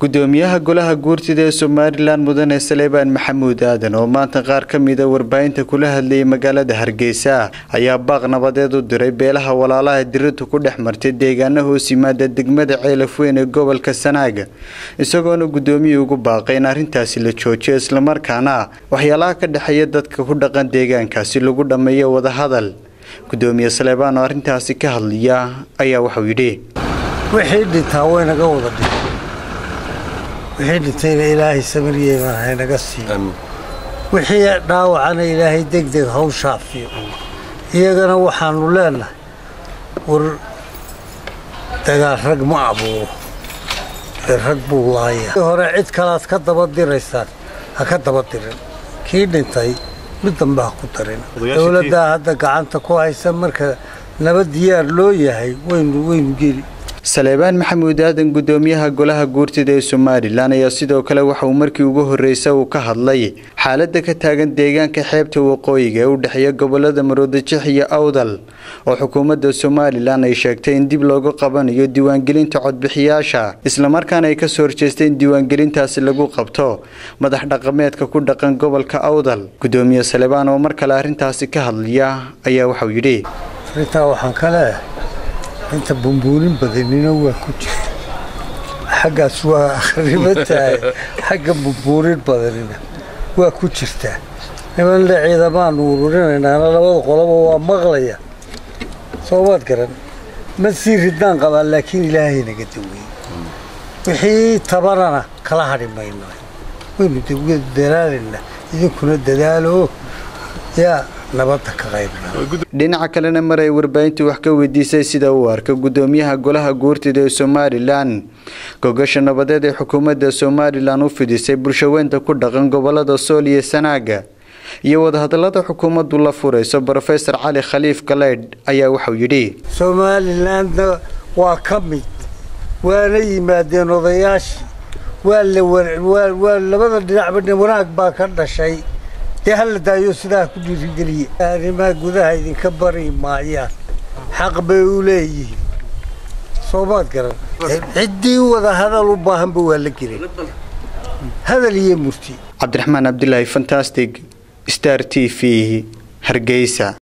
gudoomiyaha golaha guurtida ee somalilan mudane saleebaan maxamuud aadan oo maanta qaar ka mida warbaahinta kula hadlayay magaalada hargeysa ayaa baaq nabadeed u diray beelaha walaalaha dirirtu ku dhex martay deegaana hoos yimaada degmada ceelafweyn ee gobolka sanaaga isagoona gudoomiyii ugu baaqay in arrintaasi la joojiyo islamarkaana waxyaalaha ka dhexeeya dadka ku dhaqan deegaankaasi lagu dhammeeyo wadahadal gudoomiye saleebaan oo arrintaasi ka hadlaya ayaa waxuu yidhi wixii dhintaa waynaga wada dhin wixii dhintayna ilaahay samiryeeman haynaga siiyo wixii dhaawacana ilaahay degdeg haw shaafiyo iyagana waxaannu leenahay war dagaal rag ma abuuro ee rag buu laaya hore cid kalaad ka daba diraysaan ha ka daba dirin kii dhintay mid dambe ha ku darin dowladdaa hadda gacanta ku haysa marka nabad diyaar loo yahay waynu waynu geli saleebaan maxamuud aadan gudoomiyaha golaha guurtida ee somalilan ayaa sidoo kale waxauu markii ugu horreysa uu ka hadlay xaaladda ka taagan deegaanka xeebta waqooyiga ee u dhexeeya gobolada maroodajix iyo awdal oo xukuumadda somalilan ay sheegtay in dib loogu qabanayo diiwaangelinta codbixiyaasha islamarkaana ay kasoo horjeestay in diiwaangelintaasi lagu qabto madax dhaqameedka ku dhaqan gobolka awdal gudoomiye saleebaan oo mar kale arrintaasi ka hadlaya ayaa waxauu yidhi arrintaa waxaan ka leeyahay inta bumbuunin badanina waa ku jirta xaggaas waa akhriba tahay xagga bumbuunin badanina waa ku jirtaa nimanle ciidamaanu ururinaynaana labada qoloba waa maqlaya soomaad garan ma sii ridnaan qabaa laakiin ilaahay naga daweeye wixii tabanana kala hadhi mayno waynu dadaalayna idinkuna dadaalo yaa nabadda ka qaybna dhinaca kalena mar ay warbaahintu wax ka weydiisay sida uu arka gudoomiyaha golaha guurtida ee somalilan gogasha nabadeed ee xukuumadda somalilan u fidisay bulshaweynta ku dhaqan gobolada sool iyo sanaaga iyo wadahadalada xukuumaddu la furayso rofesor cali khaliif galeydh ayaa waxauu yidhi somalilanna waa ka mid waana yimaadeen odayaashii waa labada dhinacba wanaag baa ka dhashay dee hala daayo sidaa ku dhiirigeliye arrimaha gudaha idinka bari maayaan xaq bay u leeyihiin soomaad garan ciddii wada hadal u baahanba waa la gelay hadal iyo murti cabdiraxmaan cabdilaahi fantastic star t v hargeysa